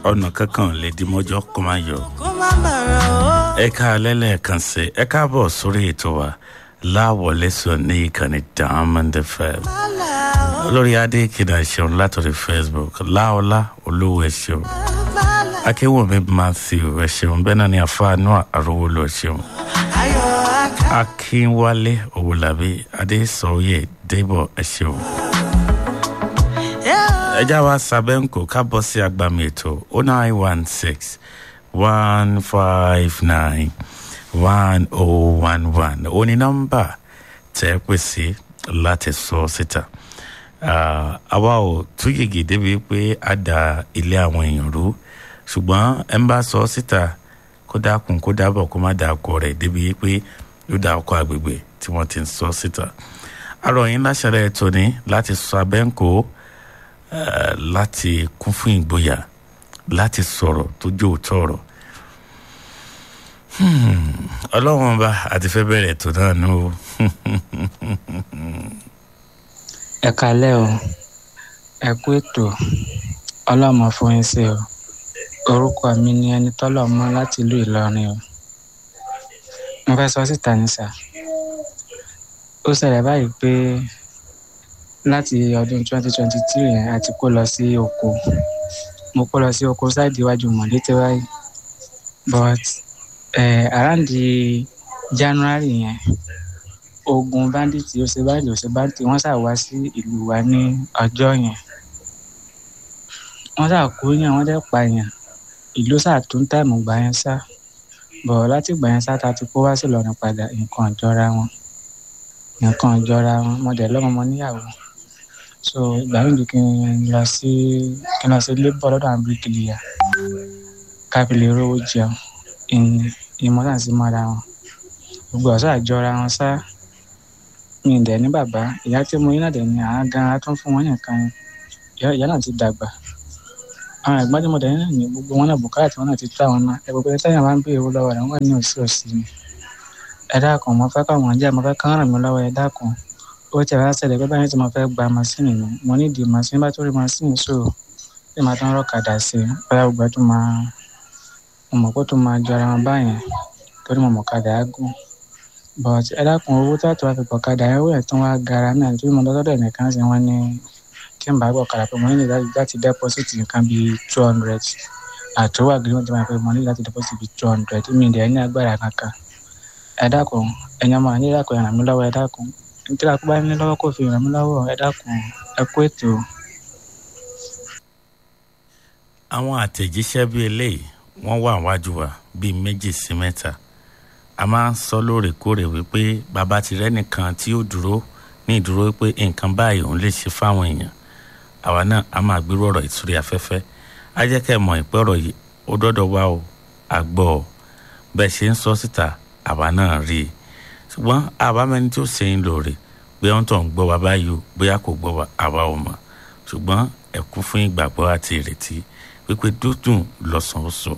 ọ̀nà kankan lè di mọ́jọ́ kó má yọ. kó má bàrà o. ẹ ká lẹ́lẹ́ẹ̀kan sí ẹ káàbọ̀ sórí ètò wa láwọlé sọ ní ìkànnì diamond fm bàlà o. olórí adé kìdá ṣeun látòrí facebook láọlá olówó ẹ ṣeun bàlà akéwòmí matthew ẹ ṣeun bẹ́ẹ̀ náà ni àfáànú àrówólò ẹ ṣeun ayọ̀ aká. akínwálé òwòlàbí adésọyè débọ̀ ẹ ṣeun. ẹjá wa sábẹ́ǹkò ká bọ́ sí agbami ètò o nine one six one five nine one oh one one ó ní nọ́mbà tẹ́ ẹ pè sí láti sọ síta Ah, àwa ò tún yege débi pé a da ilé àwọn èèyàn rú ṣùgbọ́n ẹ ń bá sọ síta kó dákun kó dábọ̀ kó má da ọkọ rẹ̀ débi pé yóò da ọkọ àgbègbè tí wọ́n ti ń sọ síta arọ̀yìn láṣẹ̀rẹ̀ tóní láti sọ abẹ́ǹkó eh, láti kún fún ìgboyà láti sọ̀rọ̀ tó jó òótọ́ ọ̀rọ̀ Hmm, ọlọ́run ọba àti fẹ́ bẹ̀rẹ̀ tó náà nù o ẹ kalẹ o ẹ kú ètò ọlọmọ fún yín sí o orúkọ mi ni ẹni tọlọmọ láti ìlú ìlọrin o mo fẹ́ sọ síta ní sà ó ṣẹlẹ̀ báyìí pé láti ọdún 2023 yẹn a ti kó lọ sí oko mo kó lọ sí oko sáìdì iwájú mọ̀lété báyìí but eh, around the january yẹn ogun bandits ó ṣe báyìí ó ṣe bandits wọ́n ṣáà wá sí ìlú wa ní ọjọ́ yẹn wọ́n ṣáà kó yàn wọ́n dẹ̀ pa yàn ìlú ṣáà tún táìmù gbà yẹn sá bọ̀ láti gbà yẹn sá ta ti kó wá sí Ìlọrin padà nǹkan ìjọra wọn nǹkan ìjọra wọn mo dẹ̀ lọ́mọ mo níyàwó so ìgbà mi kí n lọ sí kí n lọ sí labour lọ́dọ̀ àwọn bíríkìlìyà káfílẹ̀ rówó jẹun ìmọ̀ràn sí mọ́ra wọn gbogbo ọ̀sán àjọra wọn sá mi ì dẹ̀ ní bàbá ìyá tí mo yín náà dẹ̀ ní àwọn gan an tún fún wọn nìkan ìyá ìyá náà ti dàgbà àwọn ẹ̀gbọ́n tí mo dẹ̀ ní náà ní gbogbo wọn náà bùkátà tí wọn náà ti tó àwọn náà ẹ gbogbo ẹ sẹ́yìn máa ń béèrè owó lọ́wọ́ rẹ̀ wọ́n ní òsì òsì ni ẹ dákun mo fẹ́ káwọn jẹ́ mo fẹ́ kán ràn mí lọ́wọ́ ẹ dákun ó ti rà ṣẹlẹ̀ pé báyìí tí mo fẹ́ gba masínì mi mo ní ìdí masínì bá tó rí masínì so bí màá tán rọ̀kadà sí i bóyá gbogbo ẹ tó máa mo mọ̀ pé ó tó máa jọra wọn báyẹn torí mo mọ̀ kadà á gùn but ẹ dákun owó tó àtúwà fi pọ̀ kadà ẹ̀ wẹ̀ tán wá gara náà nítorí mo lọ́dọ̀ ẹnìkan sí wọn ní tí n bá gbọ́ kadà pé mo nílò láti láti deposit nǹkan bíi two hundred àtúwà gírí wọn ti máa pé mo nílò láti deposit bíi two hundred mi ì dẹ̀ ní agbára kankan ẹ dákun ẹ̀yin ọmọ ní ìdákun ràn mí lọ́wọ́ ẹ dákun nítorí àkóbá ní lọ́wọ́ kò fi ràn mí lọ́wọ́ ẹ dákun ẹ kú ètò. àwọn àtẹ̀jíṣẹ́ bíi eléyìí wọ́n wà wájú wa bíi méjì sí mẹ́ta a máa ń sọ lóòrèkóòrè wípé bàbá ti rẹ́ nìkan tí ó dúró ní ìdúró pé nǹkan báyìí òun lè ṣe fáwọn èèyàn àwa náà a máa gbérú ọ̀rọ̀ ìtúrí afẹ́fẹ́ á jẹ́ kẹ́ ẹ mọ̀ ìpẹ́ ọ̀rọ̀ yìí ó dọ́dọ̀ wá o àgbọ̀ ọ bẹ́ẹ̀ ṣe ń sọ síta àwa náà rí i ṣùgbọ́n àbámẹ́ni tí ó ṣe ń lòrè bóyá ń tọ̀ ń gbọ́ wa báyìí o bóyá kò gbọ́ wa àwa ò mọ̀ ṣùgbọ́n ẹ̀kú fún ìgbàgbọ́ àti ìrètí wípé dúdùn lọ́sàn-án oṣù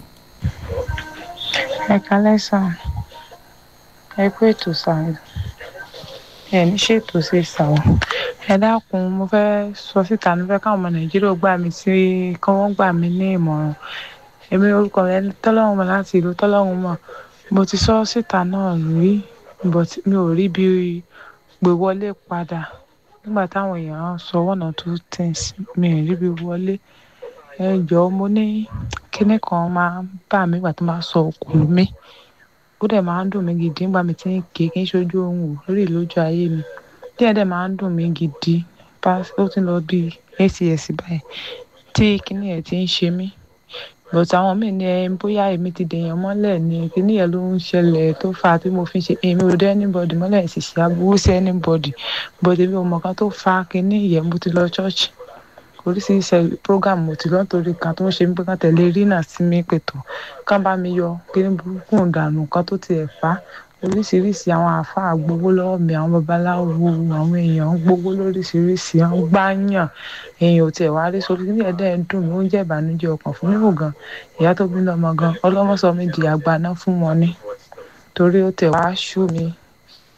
ẹ kálẹ́ sàn ẹ kú ètò sàn ẹ ní ṣètò sí sàn ẹ dákun mo fẹ́ sọ síta mo fẹ́ káwọn ọmọ nàìjíríà gbà mí sí kí wọ́n gbà mí ní ìmọ̀ràn èmi orúkọ rẹ tọ́lọ́run mọ̀ láti ìlú tọ́lọ́run mọ̀ mo ti sọ síta náà rí but mi ò rí bí gbé wọlé padà nígbà táwọn èèyàn sọ one or two things mi ò rí bí wọlé ẹ jọ̀ọ́ mo ní kinní kan máa ń bà mí ìgbà tó máa sọ òkú mi ó dẹ̀ máa ń dùn mí gidi nígbà mi tí ń ké kí n ṣojú ohun ò lórí lójú ayé mi díẹ̀ dẹ̀ máa ń dùn mí gidi ó ti lọ bí acs báyìí tí kinní ẹ̀ ti ń ṣe mí but àwọn míì ní ẹ bóyá èmi ti dèèyàn mọ́lẹ̀ ni kinní yẹn ló ń ṣẹlẹ̀ tó fà á tí mo fi ń ṣe èmi ò dé anybody mọ́lẹ̀ sì ṣe aburú sí anybody but èmi ò mọ̀ kan tó fa kinní yẹn mo ti lọ church oríṣiríṣi program mo ti lọ torí kan tó ń ṣe mí pé kán tẹ̀lé rí náà sí mi pètò kán bá mi yọ kíní burúkú ìdànù kan tó tiẹ̀ fà á oríṣiríṣi àwọn àáfàá gbowó lọ́wọ́ mi àwọn babaláwo àwọn èèyàn gbowó lóríṣiríṣi àwọn gbáyàn èèyàn ò tiẹ̀ wá rí sórí ní ẹ̀dẹ́ ń dùn mí ó ń jẹ́ ìbànújẹ́ ọkàn fún mímú gan ìyá tó bí lọ́mọ gan ọlọ́mọ sọ mi di àgbàná fún wọn ni torí ó tẹ̀ wá ṣú mi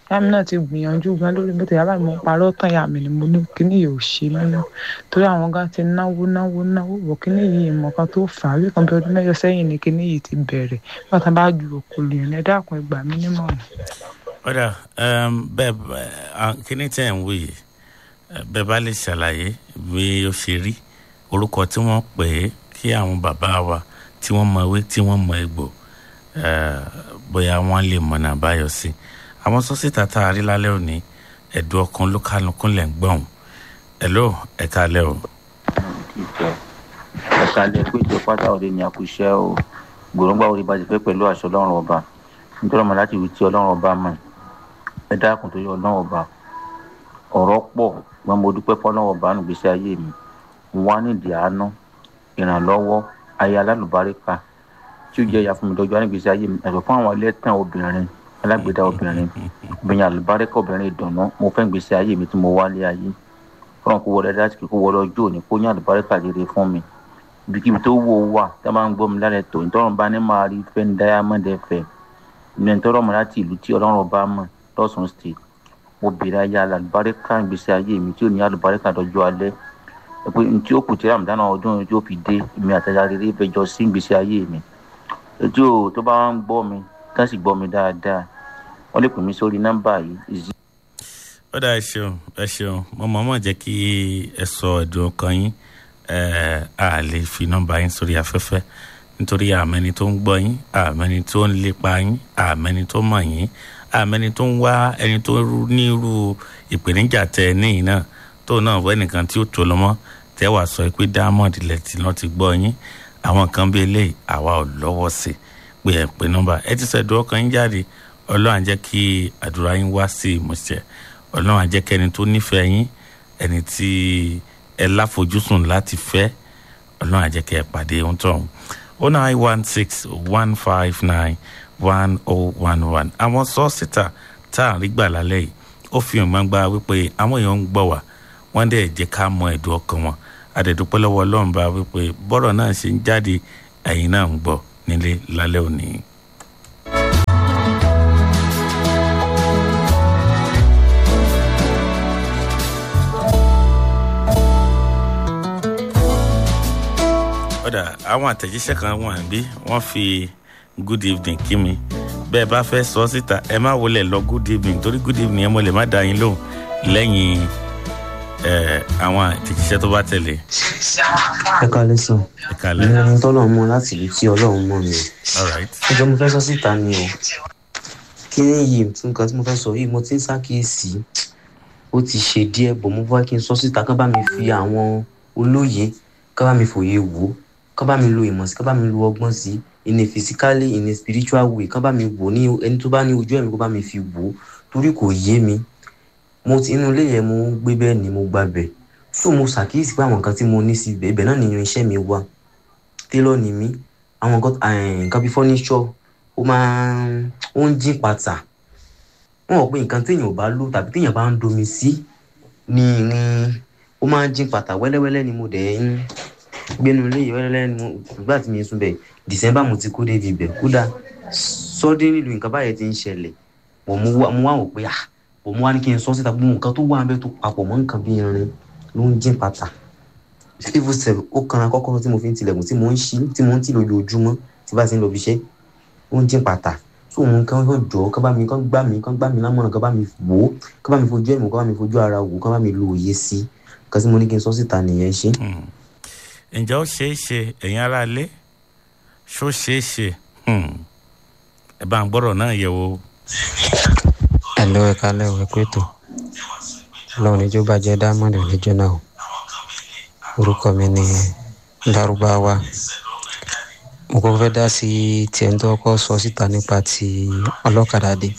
ìyá mi náà ti gbìyànjú gan lórí mẹ́tò yàrá mi mo parọ́ tán ìyá mi ni mo ní kíní yìí ò ṣe mí nú torí àwọn gan ti náwó náwó náwó bọ̀ kíní yìí ìmọ̀ kan tó fà á bí kan bí ọdún mẹ́jọ sẹ́yìn ni kíní yìí ti bẹ̀rẹ̀ nígbà tá a bá ju òkòlù yẹn ẹ dákun ẹ gbà mí nímọ̀ràn. ọ̀dà bẹ́ẹ̀ bẹ́ẹ̀, kíní tẹ̀ ń wí yìí eh, bẹ́ẹ̀ bá lè ṣàlàyé bí ó ṣe rí orúkọ tí wọ́n pè é kí àwọn bàbá wa tí wọ́n mọ ewé tí wọ́n mọ egbò eh, bóyá wọ́n lè mọ̀nà àbáyọ sí i àwọn sọ́sítà tá a rí lálẹ́ òní ẹ̀dùn ọkàn ló kálukún lẹ̀ ń gbọ̀n ẹ̀ló ẹ̀ka alẹ́ o. ìfẹ́ ẹ̀ka lẹ pé ìjọ pátá òde ni àkùṣe o gbòǹgbà orí bá ti fẹ́ pẹ̀lú àṣọ ọlọ́run ọba nítorí ọmọ láti wí tí ọlọ́run ọba mọ̀ ẹ dákun tó yọ ọlọ́run ọba ọ̀rọ̀ pọ̀ wọn mo dúpẹ́ fọlọ́run ọba nù gbèsè ayé mi mo wá nídìí àánú ìrànlọ́wọ́ ayé alálùbáríkà tí ó jẹ́ ìyá fún mi lọ́jọ́ nígbèsè ayé mi ẹ̀sọ̀ fún àwọn ẹlẹ́tàn obìnrin alágbèdá obìnrin obìnrin àlùbáríkà obìnrin ìdùnnú mo fẹ́ gbèsè ayé mi tí mo wálé ayé fọlọ́n kó wọlé láti kó wọlé ọjọ́ òní kó ní àlùbáríkà rere fún mi ibikíbi tó wò ó wà tá a máa ń gbọ́ mi lálẹ́ tó nítorí bá ní máa rí fẹ́ ní diamond fm ní nítorí ọmọ láti ìlú tí ọlọ́run bá mọ̀ lọ́sùn state mo bèrè ayé àlùbáríkà gbèsè ayé mi tí ò ní àlùbáríkà dọjọ́ alẹ́ ẹ pé ní tí ó kù tí ramadan ọdún tí ó fi dé èmi àtàjà rere fẹjọ sí gbèsè ayé mi ètò tó bá ń gbọ́ mi ká sì gbọ́ mi dáadáa wọ́n lè pè mí sórí nọ́mbà yìí ó dà ẹ ṣeun ẹ ṣeun mo mọ̀ mọ̀ jẹ́ kí ẹ sọ ẹ̀dùn ọkàn yín ẹ a lè fi nọ́mbà yín sórí afẹ́fẹ́ nítorí àmẹ́ni tó ń gbọ́ yín àmẹ́ni tó ń lépa yín àmẹ́ni tó mọ̀ yín àmẹ́ni tó ń wá ẹni tó rú- ní irú ìpèníjà tẹ ẹ níyìn náà tó náà wọ ẹnìkan tí ó tó lọ́mọ́ tẹ wàá sọ pé diamond ilẹ̀ tí wọ́n ti gbọ́ yín àwọn kan bí eléyìí àwa ò lọ́wọ́ sí pé ẹ pé nọ́mbà ẹ ti sọ ẹ̀dùn ọkàn yín jáde ọlọ́run á jẹ́ kí àdúrà yín wá sí ìmúṣẹ ọlọ́run á jẹ́ kí ẹni tó nífẹ̀ẹ́ yín ẹni tí ẹ láfojúsùn láti fẹ́ ọlọ́run á jẹ́ kí ẹ pàdé ohun tó ń o nine one six one five nine one oh one one àwọn sọ́ọ̀sìtà tá à ń rí gbà lálẹ́ yìí ó fi hàn gbangba wípé àwọn èèyàn ń gbọ́ wá wọ́n dẹ̀ jẹ́ ká mọ ẹ̀dùn ọkàn wọn àdẹ̀dúpẹ́ lọ́wọ́ ọlọ́run bá wípé bọ́rọ̀ náà ṣe ń jáde ẹ̀yin náà ń gbọ́ nílé lálẹ́ òní. ọ̀dà àwọn àtẹ̀jíṣẹ́ kan wà níbí wọ́n fi good evening kí mi bẹ́ẹ̀ bá fẹ́ sọ síta ẹ má wọlé lọ good evening torí good evening ẹ mọ̀ lè má dá yín lóhùn lẹ́yìn ẹ̀, àwọn àtẹ̀jíṣẹ́ tó bá tẹ̀lé ẹ kalẹ sàn ẹ kalẹ̀ ìlànà tọ́lọ́run mọ láti ibi tí ọlọ́run mọ̀ mi alright ẹjọ́ mo fẹ́ sọ síta ni o kí ni yìí nǹkan tí mo fẹ́ sọ yìí mo ti ń ṣàkíyèsí ó ti ṣe díẹ̀ bọ̀ mo fẹ́ kí n sọ síta kán bá mi fi àwọn olóye kán bá mi fòye wò ó kán bá mi lo ìmọ̀ sí kán bá mi lo ọgbọ́n sí in a physically in a spiritual way kán bá mi wò ní ẹni tó bá ní ojú ẹ̀mí kó bá mi fi wò ó torí kò yé mi mo ti inú ilé yẹn mo ń gbé bẹ́ẹ̀ ni mo gba bẹ̀ so mo ṣàkíyèsí pé àwọn nǹkan tí mo ní sí ibẹ̀ ibẹ̀ náà ni irinṣẹ́ mi wà tailor ni mí àwọn nǹkan eh, nǹkan bíi furniture ó máa ń ó ń jí pàtà wọn rò pé nǹkan téèyàn ò bá lò tàbí téèyàn bá ń domi sí ní irin ó máa ń jí pàtà wẹ́lẹ́wẹ́lẹ́ ni mo dẹ̀ ń gbénu ilé yìí wẹ́lẹ́wẹ́lẹ́ ni mo nígbà tí mi sùn bẹ̀ december mo ti kó débi ibẹ̀ kódà sọ́dé nílùú nǹkan báyẹn ti ń ṣẹlẹ̀ bọ̀ mo wá mo wá wò pé ah bọ̀ mo wá ní kí n sọ síta gbogbo nǹkan tó wà ń bẹ́ tó papọ̀ mọ́ nǹkan bíi irin ló ń jí pàtà civil serve ó kan akọ́kọ́rọ́ tí mo fi ń tilẹ̀kùn tí mo ń ṣí tí mo ń tì lójoojúmọ́ tí bá ti ń lọ ibiṣẹ́ ó ń dín pàtà tó òun kan yóò jọ kán bá mi kán gbá mi kán gbá mi lámọ̀ràn kán bá mi wò ó kán bá mi fojú ẹ̀mí kán bá mi fojú ara wò ó kán bá mi lo òye sí i kan tí mo ní kí n sọ síta nìyẹn ṣe. Hmm. ǹjẹ́ ó ṣeé ṣe ẹ̀yin ará ilé ṣó ṣeé ṣe Hmm. ẹ bá ń gbọ́rọ̀ náà yẹ̀ wò. ẹ̀lọ́ ẹ̀ka lẹ́wọ̀ ẹ̀kú ètò ọlọ́run níjó bàjẹ́ diamond níjó náà o. orúkọ mi ni lárúbáwá mo kọ́ fẹ́ dá sí tiẹ̀ ń tọ́kọ́ sọ síta nípa ti ọlọ́kadà dé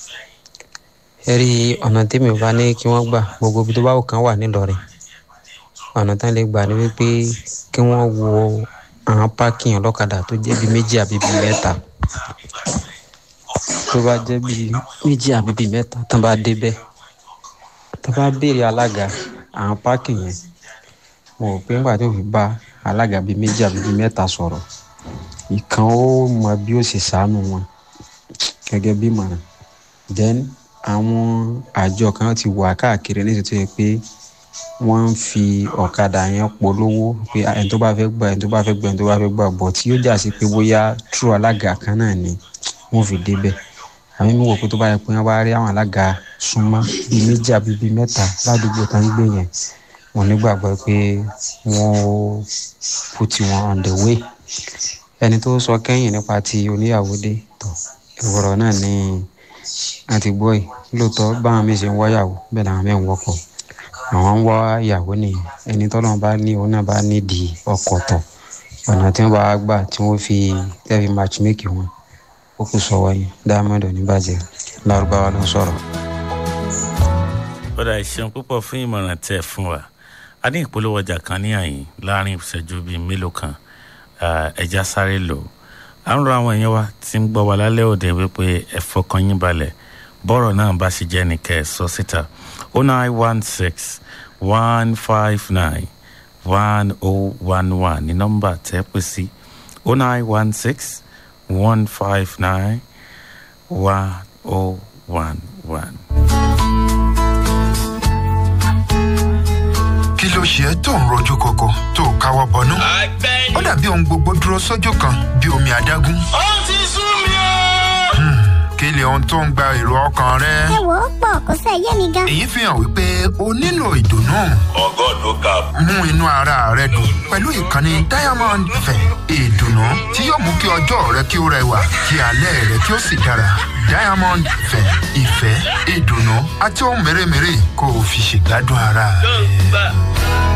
ẹ rí ọ̀nà tèmi ò bá ní kí wọ́n gbà gbogbo ibi tó bá wù kán wà nílọrin ọ̀nà tán lè gbà ní wípé kí wọ́n wo àwọn pákìn ọlọ́kadà tó jẹ́ bíi méjì àbí bíi mẹ́ta tó bá jẹ́ bíi méjì àbí bíi mẹ́ta tán bá débẹ̀ tán bá béèrè alága àwọn pákìn yẹn mo rò pé nígbà tó fi bá alága bíi méjì àbí bíi mẹ́ta sọ̀rọ̀ ìkan ó mọ bí ó ṣe ṣàánú wọn gẹ́gẹ́ bí ìmọ̀ràn then àwọn àjọ kan ti wà káàkiri ní títí pé wọ́n ń fi ọ̀kadà yẹn polówó pé ẹni tó bá fẹ́ gbà ẹni tó bá fẹ́ gbà ẹni tó bá fẹ́ gbà bọ̀ tí yóò jà sí pé bóyá trú alága kan náà ni wọ́n fi débẹ̀ àmì mi wò pé tó bá yẹ pé wọ́n bá rí àwọn alága súnmọ́ bíi méjì àbí bíi mẹ́ta ládùúgbò tó ń gbé yẹn wọ́n nígbàgbọ́ pé wọ́n ó put wọn on the way ẹni tó sọ kẹ́yìn nípa ti oníyàwó dé tó ìwọ̀rọ̀ náà ni a ti gbọ́ yìí lóòótọ́ báwọn mi ṣe ń wáyàwó bẹ́ẹ̀ làwọn mi ń wọ́kọ̀ àwọn ń wá ìyàwó nìyẹn ẹni tọ́lọ́run bá ní òun náà bá nídìí ọkọ̀ tọ̀ ọ̀nà tí wọ́n bá gbà tí wọ́n fi tẹ́fi matchmake wọn ó kù sọ wáyé diamond oníbàjẹ́ lárúbáwá ló ń sọ̀rọ̀. ọ̀dà ìṣeun púpọ̀ fún ìmọ̀ràn tẹ̀ fún wa a ní ìpolówó ọjà kan ní àyìn láàrin ìṣẹ́jú bíi mélòó kan ẹja sáré lò à ń rọ àwọn èèyàn wa tí ń gbọ́ wa lálẹ́ òde wípé ẹ fọkàn yín balẹ̀ bọ́rọ̀ náà bá ṣe jẹ́ nìkẹ́ ẹ̀ sọ síta o nine one six one five nine one oh one one ní nọ́mbà tẹ́ pè sí o nine one six one five nine one oh one one. kí ló ṣe é tó ń rojú koko tó o káwọ́ bọnú. ó dàbí ohun gbogbo dúró sójú kan bí omi adágún. ó ti sú mi o. kí lè ohun tó ń gba èrò ọkàn rẹ. ẹ wò ó pọ̀ kó sẹ́ yé mi gan. èyí fi hàn wípé o nílò ìdùnnú. mú inú ara rẹ dùn pẹ̀lú ìkànnì diamond fẹ̀ ìdùnnú tí yóò mú kí ọjọ́ rẹ kí ó rẹwà kí alẹ́ rẹ kí ó sì dára. diamond fẹ̀ ìfẹ́ ìdùnnú àti ohun mèremère kó o fi ṣègbádùn ara rẹ.